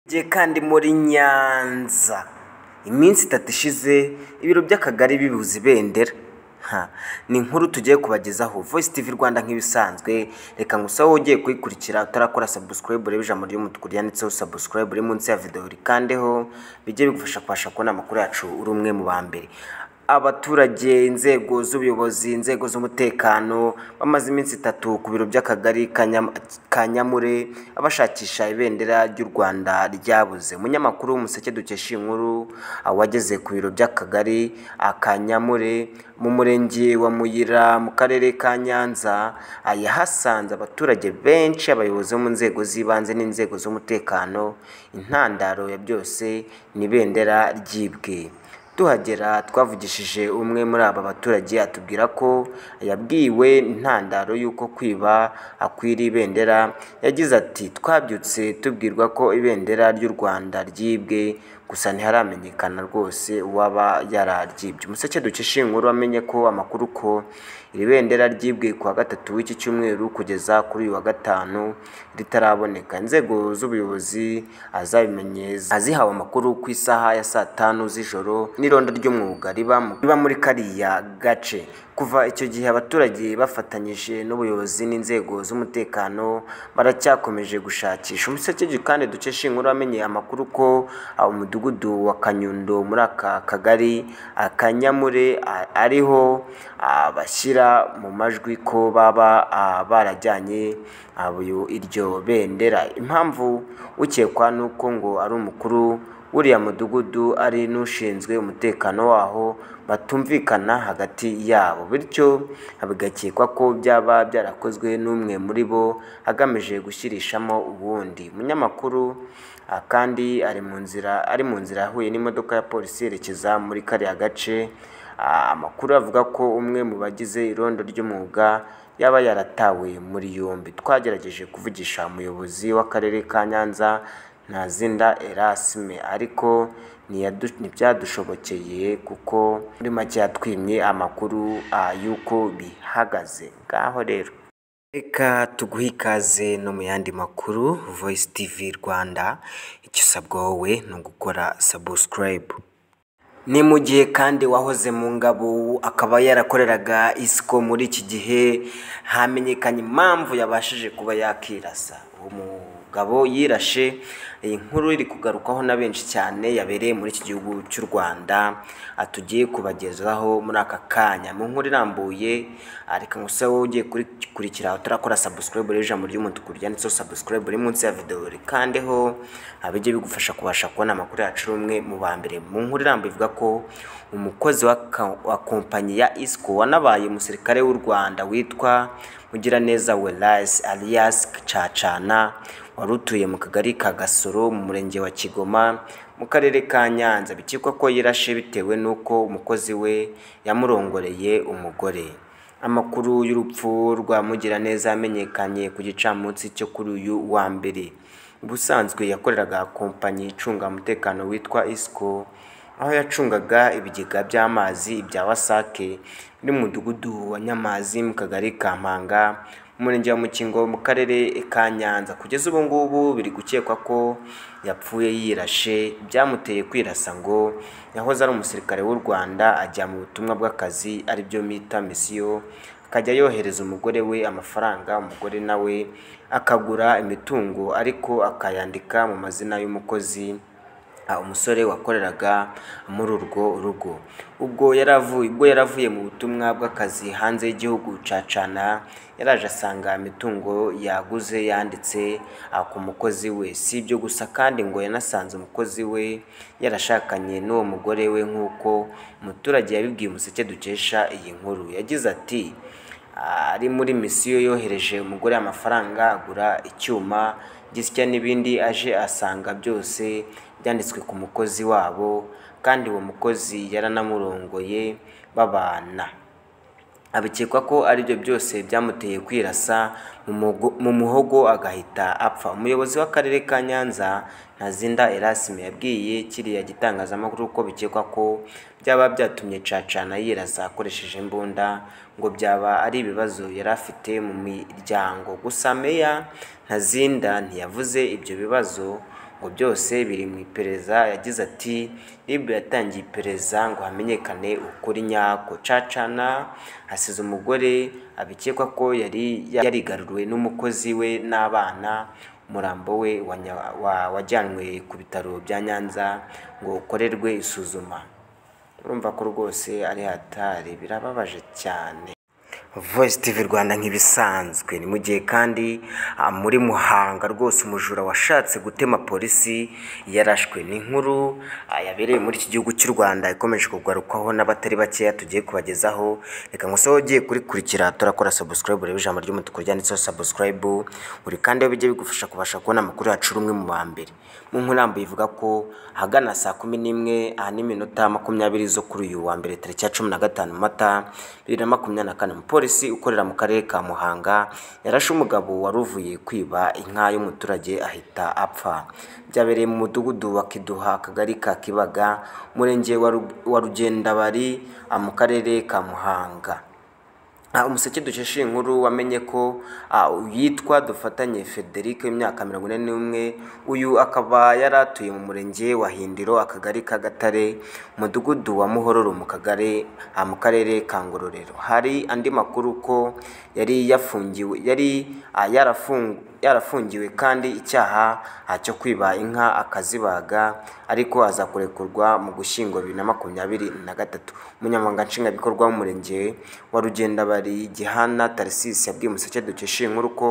Jye kandi muri Nyanza iminsi itatu ishize ibiro by'akagari bibuze ibendera Ha, ni inkuru tugiye kubagezaho voice tv rwanda nk'ibisanzwe reka ngusaho ugiye kuyikurikira utarakora subscribe urebe ijambo ry'umutuku ryanditseho subscribe uri munsi ya video rikandeho bijye bigufasha kubasha kubona amakuru yacu uri umwe mu ba mbere abaturage inzego z'ubuyobozi inzego z'umutekano bamaze iminsi itatu ku biro by'akagari ka Nyam- ka nyamure abashakisha ibendera ry'u rwanda ryabuze umunyamakuru w'umuseke dukesha iyi nkuru ah, wageze ku biro by'akagari ah, ka nyamure mu murenge wa muyira mu karere ka nyanza ah, yahasanze abaturage benshi abayobozi bo mu nzego z'ibanze n'inzego z'umutekano intandaro ya byose ni ibendera ryibwe tuhagera twavugishije umwe muri aba baturage atubwira ko yabwiwe intandaro y'uko kwiba akwira ibendera yagize ati twabyutse tubwirwa ko ibendera ry'u rwanda ryibwe gusa ntiharamenyekana rwose uwaba yararyibye umuseke dukesha iyi nkuru amenye ko amakuru ko iri bendera ryibwe ku wa gatatu w'iki cyumweru kugeza kuri uyu wa gatanu ritaraboneka inzego z'ubuyobozi azabimenye azihawe amakuru ku isaha ya saa tanu z'ijoro n'ironda ry'umwuga riba mu- riba muri kariya gace kuva icyo gihe abaturage bafatanyije n'ubuyobozi n'inzego z'umutekano baracyakomeje gushakisha umuseke kandi dukesha iyi nkuru amenye amakuru ko ah, umudugudu wa kanyundo muri aka kagari akanyamure ariho ah, bashyira mu majwi ko baba ah, barajyanye ah, uyu- iryo bendera impamvu ukekwa ni uko ngo ari umukuru w'uriya mudugudu ari n'ushinzwe umutekano waho batumvikana hagati yabo bityo bigakekwa ko byaba byarakozwe n'umwe muri bo agamije gushyirishamo ubundi umunyamakuru ah, kandi ari mu nzira ari mu nzira yahuye n'imodoka ya polisi yerekeza muri kariya gace Ah, amakuru avuga ko umwe mu bagize irondo ry'umwuga yaba yaratawe muri yombi twagerageje kuvugisha umuyobozi w'akarere ka nyanza ntazinda erasme ariko ntiyadu- ntibyadushobokeye kuko muri make yatwimye amakuru ah, y'uko bihagaze ngaho rero Reka tuguhe ikaze no mu yandi makuru voice tv rwanda icyo usabwa wowe ni ugukora subscribe ni mu gihe kandi wahoze mu ngabo akaba yarakoreraga isiko muri iki gihe hamenyekanye impamvu yabashije kuba yakirasa uwo mugabo yirashe iyi nkuru iri kugarukwaho na benshi cyane yabereye muri iki gihugu cy'u rwanda ah, tugiye kubagezaho muri aka kanya mu nkuru irambuye ah, reka ngusa wowe ugiye kurikurikira utarakora subscribe rero ijambo ry'umutuku ryanditseho subscribe uri munsi ya video rikandeho ah, bijye bigufasha kubasha kubona amakuru yacu uri umwe mu ba mbere mu nkuru irambuye ivuga ko umukozi wa, ka- wa kompanyi ya isco wanabaye umusirikare w'u rwanda witwa mugiraneza welas alias cacana wari utuye mu kagari ka gasoro mu murenge wa kigoma mu karere ka nyanza bikekwa ko yirashe bitewe n'uko umukozi we yamurongoreye umugore amakuru y'urupfu rwa Mugiraneza yamenyekanye ku gicamunsi cyo kuri uyu wa mbere ubusanzwe yakoreraga kompanyi icunga umutekano witwa isco aho yacungaga ibigega by'amazi ibya wasake muri mu mudugudu wa nyamazi mu kagari ka mpanga mu murenge wa mukingo mu karere ka nyanza kugeza ubu ngubu biri gukekwa ko yapfuye yirashe byamuteye kwirasa ngo yahoze ari umusirikare w'u rwanda ajya mu butumwa bw'akazi aribyo mita misiyo akajya yohereza umugore we amafaranga umugore nawe akagura imitungo ariko akayandika mu mazina y'umukozi Ah, umusore wakoreraga muri urwo rugo ubwo yaravuye ubwo yaravuye mu butumwa bw'akazi hanze y'igihugu cacana yaraje asanga imitungo yaguze yanditse ah, ku mukozi we si ibyo gusa kandi ngo yanasanze umukozi we yarashakanye n'uwo mugore we nk'uko umuturage yabibwiye umuseke dukesha iyi nkuru yagize ati ari muri misiyo yohereje umugore amafaranga agura icyuma gisya n'ibindi aje asanga byose byanditswe ku mukozi wabo kandi uwo mukozi yaranamurongoye babana abikekwa ko aribyo byose byamuteye kwirasa mu mugo- mu muhogo agahita apfa umuyobozi w'akarere ka nyanza ntazinda erasime yabwiye kiriya gitangazamakuru ko bikekwa ko byaba byatumye cacana yirasa akoresheje imbunda ngo byaba ari ibibazo yari afite mu miryango gusa meya ntazinda ntiyavuze ibyo bibazo ngo byose biri mu iperereza yagize ati rib yatangiye iperereza ngo hamenyekane ukuri nyako cacana hasize umugore abikekwa ko yari yarigaruwe n'umukozi we n'abana umurambo we wanya- wa- wajyanwe ku bitaro bya nyanza ngo ukorerwe isuzuma urumva ko rwose ari hatari birababaje cyane Voice TV Rwanda nk'ibisanzwe ni mu gihe kandi ah, muri Muhanga rwose umujura washatse gutema polisi yarashwe ni inkuru ah, yabereye muri iki gihugu cy'u Rwanda ikomeje kugarukwaho n'abatari bakeya tugiye kubagezaho reka ngusoho ugiye kurikurikira turakora subscribe urebe ijambo ry'umutuku ryanditseho subscribe buri kandi aho bijya bigufasha kubasha kubona amakuru yacu rumwe mu ba mbere mu nkuru irambuye ivuga ko ahagana saa kumi n'imwe aha n'iminota makumyabiri zo kuri uyu wa mbere tariki ya cumi na gatanu mata bibiri na makumyabiri na kane umupolisi ukorera mu karere ka muhanga yarashe umugabo wari uvuye kwiba inka y'umuturage ahita apfa byabereye mu mudugudu wa kiduha akagari ka kibaga umurenge wa Ru- wa rugendabari ah, mu karere ka muhanga Ah, umuseke dusheshe iyi nkuru wamenye ko ah, yitwa dufatanye frederic w'imyaka mirongo ine n'umwe uyu akaba yari atuye mu murenge wa hindiro akagari ka gatare umudugudu wa muhororo mu kagari ah, mu karere ka ngororero hari andi makuru ko yari yafungiwe yari ah, yarafung- yarafungiwe kandi icyaha ah, cyo kwiba inka akazibaga ariko azakurekurwa mu gushyingo bibiri na makumyabiri na gatatu umunyamabanga nshingwabikorwa w'umurenge wa rugendabari gihana tarisisi yabwiye umuseke dukesha iyi nkuru ko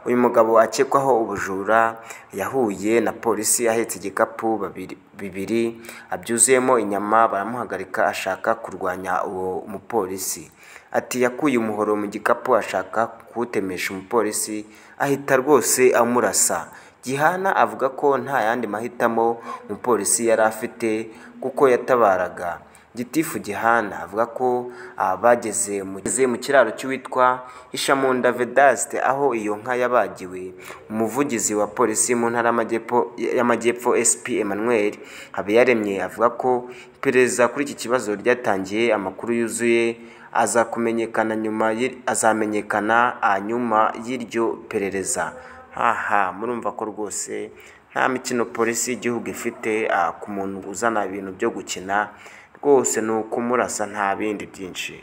uyu mugabo akekwaho ubujura yahuye na polisi ahetse igikapu babiri bibiri abyuzuyemo inyama baramuhagarika ashaka kurwanya uwo mupolisi ati yakuye umuhoro mu gikapu ashaka kuwutemesha umupolisi ahita rwose amurasa Gihana avuga ko nta yandi mahitamo umupolisi yari afite kuko yatabaraga gitifu Gihana avuga ko ah, bageze mu- bageze mu kiraro cy'uwitwa Ishamunda Vedaste aho iyo nka yabagiwe umuvugizi wa polisi mu ntara y'Amajyepfo- y'amajyepfo SP Emmanuel Habiyaremye avuga ko iperereza kuri iki kibazo ryatangiye amakuru yuzuye azakumenyekana nyuma y'ir- azamenyekana ah, nyuma y'iryo perereza aha murumva ko rwose nta mikino polisi y'igihugu ifite ah, ku muntu uzana ibintu byo gukina rwose ni ukumurasa nta bindi byinshi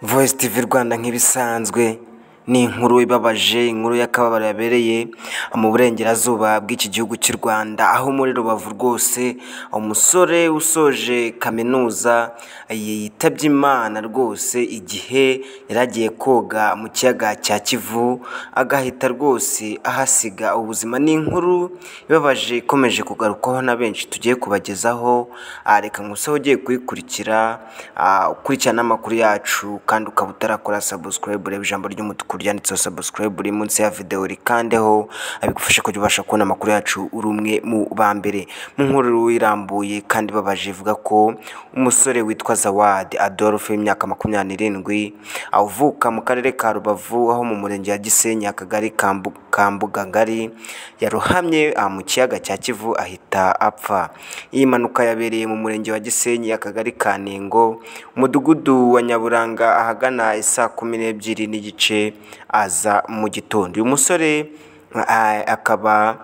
voice tv rwanda nk'ibisanzwe ni inkuru ibabaje inkuru y'akababaro yabereye mu burengerazuba bw'iki gihugu cy'u rwanda aho muri rubavu rwose umusore usoje kaminuza yitabye imana rwose igihe yari agiye koga mu kiyaga cya kivu agahita rwose ahasiga ubuzima ni inkuru ibabaje ikomeje kugarukwaho na benshi tugiye kubagezaho Ah, reka ngusaho ugiye kuyikurikira ah, ukurikirana amakuru yacu kandi ukaba utarakora subscribe reba ijambo ry'umutuku ryanditseho subscribe uri munsi ya videwo rikandeho abigufasha kujya ubasha kubona amakuru yacu uri umwe mu ba mbere mu nkuru irambuye kandi ibabaje ivuga ko umusore witwa Zawadi Adolphe w'imyaka makumyabiri n'irindwi avuka mu karere ka Rubavu aho mu murenge wa Gisenyi akagari ka Mbu- ka Mbugangari yarohamye ah, mu kiyaga cya Kivu ahita apfa iyi mpanuka yabereye mu murenge wa Gisenyi akagari ka Ntengo umudugudu wa Nyaburanga ahagana isaa kumi n'ebyiri n'igice aza mu gitondo uyu musore ah, akaba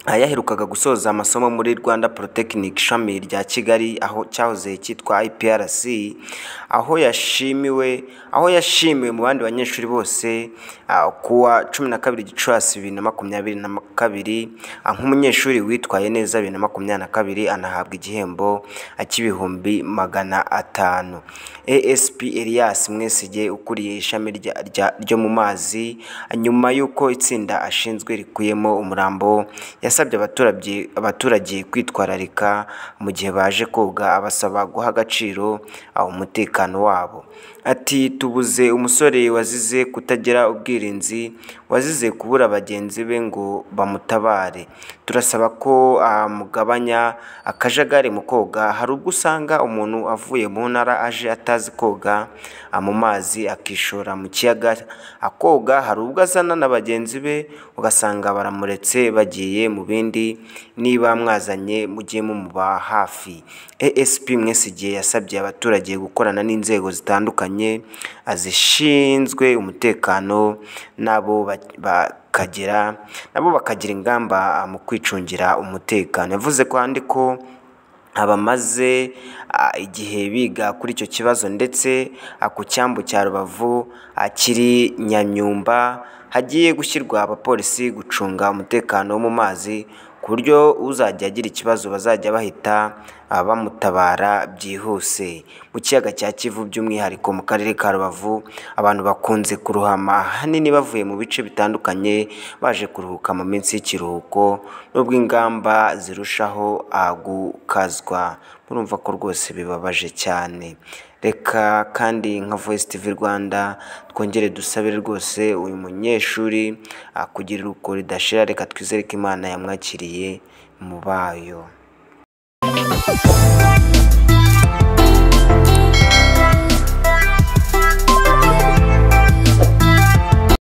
aha yaherukaga gusoza amasomo muri Rwanda Polytechnic ishami rya Kigali aho cyahoze cyitwa IPRC aho yashimiwe aho yashimiwe mu bandi banyeshuri bose ah, kuwa 12 Gicurasi 2022 ah, nk'umunyeshuri witwaye neza 2022 anahabwa igihembo ah, cy'ibihumbi magana atanu ASP Elias Mwesige ukuriye ishami rya, rya, ryo mu mazi nyuma y'uko itsinda ashinzwe rikuyemo umurambo yasabye abaturage abaturage kwitwararika mu gihe baje koga abasaba guha agaciro aho umutekano wabo ati tubuze umusore wazize kutagira ubwirinzi wazize kubura bagenzi be ngo bamutabare turasaba ko amugabanya akajagari mu koga hari ubwo usanga umuntu avuye mu ntara aje atazi koga a, mu mazi akishora mu kiyaga akoga hari ubwo azana na bagenzi be ugasanga baramuretse bagiye mu bindi niba mwazanye mujye mumuba hafi ASP Mwesigiye yasabye abaturage gukorana n'inzego zitandukanye azishinzwe umutekano nabo ba- bakagira nabo bakagira ingamba mu kwicungira umutekano yavuze kandi ko abamaze ah, igihe biga kuri icyo kibazo ndetse ah, ku cyambu cya rubavu ah, kiri nyanyumba hagiye gushyirwa abapolisi gucunga umutekano wo mu mazi ku buryo uzajya agira ikibazo bazajya bahita ah, bamutabara byihuse mu kiyaga cya kivu by'umwihariko mu karere ka rubavu abantu bakunze kuruhama ahanini bavuye mu bice bitandukanye baje kuruhuka mu minsi y'ikiruhuko nubwo ingamba zirushaho ah, gukazwa murumva ko rwose bibabaje cyane reka kandi nka voice tv rwanda twongere dusabire rwose uyu munyeshuri ah, kugira uko ridashira reka twizere ko imana yamwakiriye mu bayo